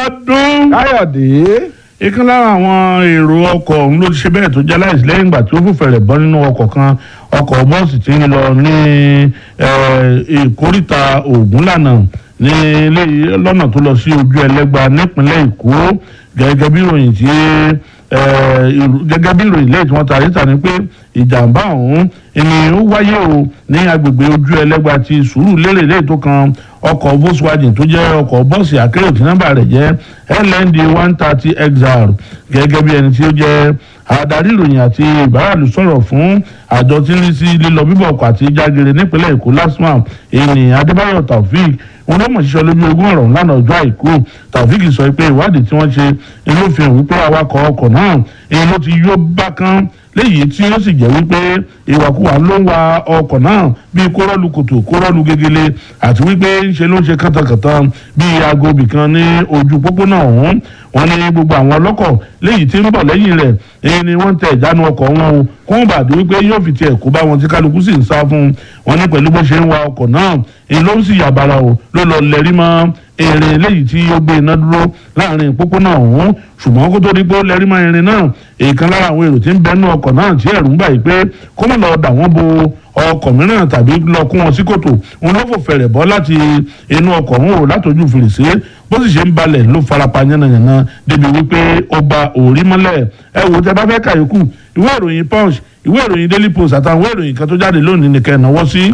ọdún. káyọ̀dé ìkan lára àwọn èrò ọkọ̀ ọ̀hún ló ti ṣe bẹ́ẹ̀ tó jẹ́ láìsí lẹ́yìn ìgbà tí ó fòfẹ̀rẹ̀ bọ́ nínú ọkọ̀ kan ọkọ̀ bọ́ọ̀sì tí ń lọ ní ìkóríta ògúnlànà ní ilé lọ́nà tó lọ sí ojú ẹlẹ́gba nípínlẹ̀ èkó gẹ́gẹ́ bí ìròyìn tí gẹ́gẹ́ bí ìròyìn lẹ́yìn tí wọ́n ta síta ni pé ìjàmbá ọ̀hún ni ó wáyé o ní agbègbè ojú ẹlẹ́gba ti sùúrù lérè lẹ́yìn tó kan ọkọ̀ volkswagen tó jẹ́ ọkọ̀ bọ́ọ̀sì akérò tí nọ́mbà rẹ̀ jẹ́ lnd one thirty xr gẹ́gẹ́ bí ẹni tí ó jẹ́ adarí ìròyìn àti ìbáraàlú sọ̀rọ̀ fún àjọ tí ń rí sí lílọ bíbọ̀ ọkọ̀ àti jágere nípínlẹ̀ èkó lasma ènì adébáyọ̀ taofik wọn lọ́mọ̀ ṣiṣẹ́ lójú ogún ọ̀rọ̀ ńlànà ọjọ́ àìkú taofik sọ pé ìwádìí tí wọ́n ṣe inú fi hàn wípé awakọ̀ ọkọ̀ náà èyí ló ti yó bákan léyìí tí ó sì jẹ́ wípé ìwàkuwà ló ń wa ọkọ̀ náà bíi kórọ́ọ̀lù kòtò kórọ́ọ̀lù gegele àti wípé ńṣe ló ń ṣe kàtàkàtà bíi aago bìkan ní ojú pópónà ọ̀hún wọn ní gbogbo àwọn ọlọ́kọ̀ léyìí tí ń bọ̀ lẹ́yìn rẹ̀ èyí ni wọ́n ń tẹ ìjánu ọkọ̀ wọn o kó wọn bàdé wípé yóò fi tiẹ̀ kó bá wọn tí kálukú sì ń sá fún un wọn ní pẹ̀lú bó ṣe ń wa ọkọ̀ náà èyí ló ń sì yàbàrà o ló lọ lẹ́rí mọ́ èrè eléyìí tí ó gbé iná dúró láàrin pópónà ọ̀hún ṣùgbọ́n kó tó di pé ó lẹ́rí mọ́ irin náà èèkan lára àwọn èrò tí ń bẹ́nu ọkọ̀ náà tí ẹ̀rù ń bà yìí pé kó mọ̀ lọ dà wọ́n bo ọkọ̀ mìíràn tàbí lọ kó wọn sí kòtò òun ló fò fẹ̀rẹ̀ bọ́ láti inú ọkọ̀ ọ̀hún o látọjú fèrèsé bó sì ṣe ń balẹ̀ ló farapa yánnayànna débi wípé ó ba òórí mọ́lẹ̀ ẹ wò tẹ bá fẹ́ kàyókù ìwé ìròyìn punch ìwé ìròyìn daily post àtàwọn ìwé ìròyìn kan tó jáde lónìí nìkan ẹ̀ náwó sí.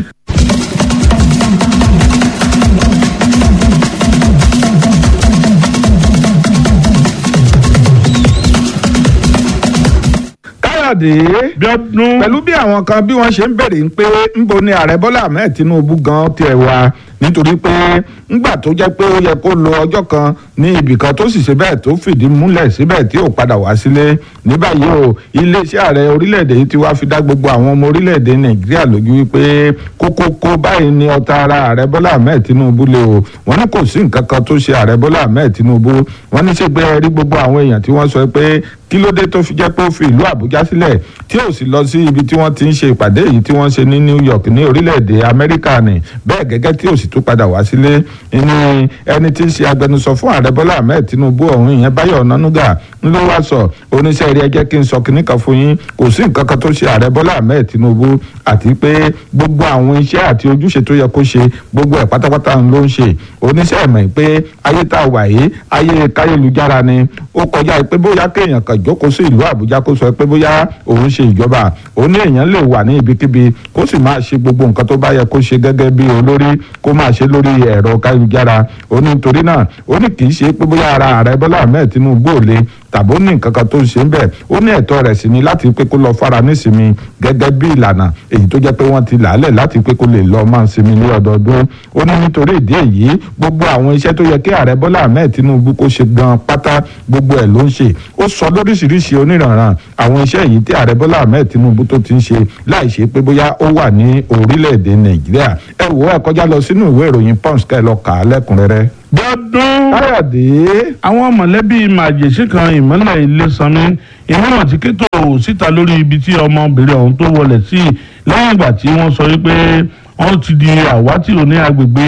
káyọ̀dé bí ọdún pẹ̀lú bí àwọn kan bí wọ́n ṣe ń bèrè ń pé ńbo ni ààrẹ bọ́lá ahmed tinubu gan tiẹ̀ wá nítorí pé ńgbà tó jẹ́ pé ó yẹ kó lo ọjọ́ kan ní ibì kan tó sì ṣe bẹ́ẹ̀ tó fìdí múlẹ̀ síbẹ̀ tí ò padà wá sílé ní báyìí o iléeṣẹ́ ààrẹ orílẹ̀-èdè yìí ti wá fi dá gbogbo àwọn ọmọ orílẹ̀-èdè nàìjíríà lójú wípé kókókó báyìí ni ọ̀tá ara ààrẹ bọ́lá ahmed tinubu lé o wọ́n ní kò sí nǹkan kan tó ṣe ààrẹ bọ́lá ahmed tinubu wọ́n ní ṣègbè rí gbogbo àwọn èèyàn tí wọ́n sọ pé kí ló dé tó fi jẹ́ pé ó fi ìlú àbújá sílẹ̀ tí ò sì lọ sí ibi tí wọ́n ti ń ṣe ìpàdé yìí tí wọ́n ṣe ní new york ní orílẹ̀-èdè amẹ́ríkà ni bẹ́ẹ̀ gẹ́gẹ́ tí ò sì tún padà wá sílé ní ẹni tí ń ṣe agbẹnusọ fún ààrẹ bọ́lá ahmed tinubu ọ̀hún ìyẹn báyọ̀ ọ̀nánúgà ń ló wá sọ oníṣẹ́ rí ẹjẹ́ kí n sọ kinní kan fún yín kò sí nǹkan kan tó ṣe ààrẹ bọ́lá ahmed tinubu àti pé gbogbo àwọn iṣẹ́ àti ojúṣe tó yẹ kó ṣe gbogbo ẹ̀ pátápátá ló ń ṣe oníṣẹ́ ìmọ̀ pé ayé tá a wà yìí ayé káyélujára ni ó kọjá pé bóyá kéèyàn kan jókòó sí ìlú àbújá kó sọ pé bóyá òun ṣe ìjọba òun ní èèyàn lè wà ní ibikíbi kó sì máa ṣe gbogbo nǹkan tó bá yẹ kó ṣe gẹ́gẹ́ bí olórí kó máa ṣe lórí ẹ̀rọ káyélujára ó ní nítorí náà ó ní kì í ṣe pé bóyá ara ààrẹ bọ́lá ahmed tinubu ò le tàbó ní nǹkan kan tó ń ṣe ń bẹ̀ ó ní ẹ̀tọ́ rẹ̀ sí ni láti pé kó lọ fara nísinmi gẹ́gẹ́ bí ìlànà èyí tó jẹ́ pé wọ́n ti làálẹ̀ láti pé kó lè lọ máa sinmi ní ọdọọdún ó ní nítorí ìdí èyí gbogbo àwọn iṣẹ́ tó yẹ kí ààrẹ bọ́lá ahmed tinubu kó ṣe gan pátá gbogbo ẹ̀ ló ń ṣe ó sọ lóríṣiríṣi oníranran àwọn iṣẹ́ yìí tí ààrẹ bọ́lá ahmed tinubu tó ti ń ṣe láì ṣe pé bóyá ó wà ní orílẹ̀-èdè nàìjíríà ẹ wò ẹ kọjá lọ sínú ìwé ìròyìn punch ká ẹ lọ kà á lẹ́kùnrẹ́rẹ́. bí ọdún káyọ̀dé àwọn mọ̀lẹ́bí màjèṣí kan ìmọ̀lẹ̀ ilésanmi ìmọ̀ràn tí kétò síta lórí ibi tí ọmọbìnrin ọ̀hún tó wọlé sí lẹ́yìn ìgbà tí wọ́n sọ wípé wọ́n ti di àwátì ní agbègbè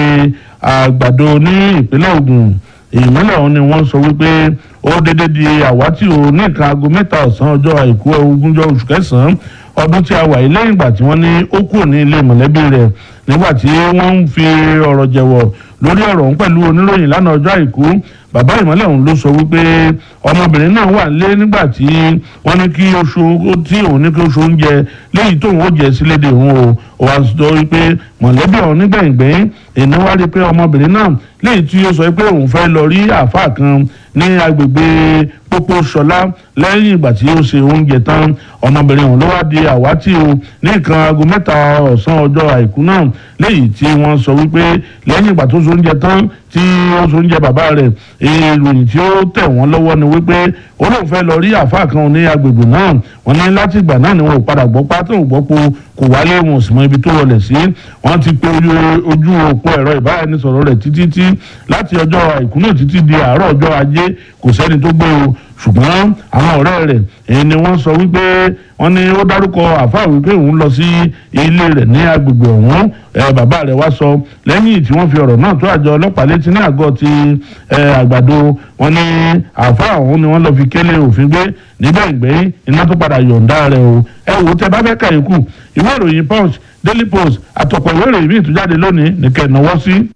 àgbàdo ní ìpínlẹ̀ Ògùn ìmọ̀lẹ̀ ọ̀hún ni wọ́n sọ wípé ó dédé di àwátì ò ní nǹkan aago mẹ́ta ọ̀sán ọjọ́ àìkú ogúnjọ́ oṣù kẹsàn-án ọdún tí a wà yìí lẹ́yìn ìgbà tí wọ́n ní ó kúrò ní ilé mọ̀lẹ́bí rẹ̀ nígbà tí wọ́n ń fi ọ̀rọ̀ jẹ̀wọ̀ lórí ọ̀rọ̀ ọ̀hún pẹ̀lú oníròyìn lánàá ọjọ́ àìkú bàbá ìmọ̀lẹ̀ ọ̀hún ló sọ wípé ọmọbìnrin náà wà lé nígbà tí wọ́n ní kí oṣù tí òun ní kí oṣù oúnjẹ léyìí tóun ó jẹ sílédè òun o ó wá sọ wípé mọ̀lẹ́bí ọ̀hún nígbẹ̀yìngbẹ̀yìn èèyàn wá rí i pé ọmọbìnrin náà léyìí tí ó sọ pé òun fẹ́ lọ rí àáfàá kan ní agbègbè pópó ṣọlá lẹ́yìn ìgbà tí ó ṣe oúnjẹ tán ọmọbìnrin ọ̀hún ló wá di àwátì o ní nǹkan aago mẹ́ta ọ̀sán ọjọ́ àìkú náà léyìí tí wọ́n sọ wípé lẹ́yìn ìgbà tó ṣe oúnjẹ tán tí ó ṣe oúnjẹ bàbá rẹ̀ ìròyìn tí ó tẹ̀ wọ́n lọ́wọ́ ni wípé ó lóun fẹ́ lọ rí àáfàá kan ní agbègbè náà wọ́n ní láti ìgbà náà ni wọn ò padà gbọ́ pátó ò gbọ́ po kò wálé wọn ò sì mọ ibi tó wọlé sí wọ́n ti pe ojú òpó ẹ̀rọ ìbáraẹnisọ̀rọ̀ rẹ̀ títí tí láti ọjọ́ àìkú náà títí di àárọ̀ ọjọ́ ajé kò sẹ́ni tó gbé o ṣùgbọ́n àwọn ọ̀rẹ́ rẹ̀ èyí ni wọ́n sọ wípé wọ́n ní ó dárúkọ àfáà wípé òun lọ sí ilé rẹ̀ ní agbègbè ọ̀hún bàbá rẹ̀ wá sọ lẹ́yìn tí wọ́n fi ọ̀rọ̀ náà tó àjọ ọlọ́pàá létí ní àgọ́ ti àgbàdo wọ́n ní àfáà ọ̀hún ni wọ́n lọ fi kélé òfin gbé níbẹ̀ ìgbẹ́yìn iná tó padà yọ̀ǹda rẹ̀ o ẹ wò ó tẹ bá fẹ́ kà yín kù ìwé ìròyìn punch daily post àtọ̀pọ̀ ìwé ìròyìn míì tó jáde lónìí nìkẹ́ ìnáwó sí.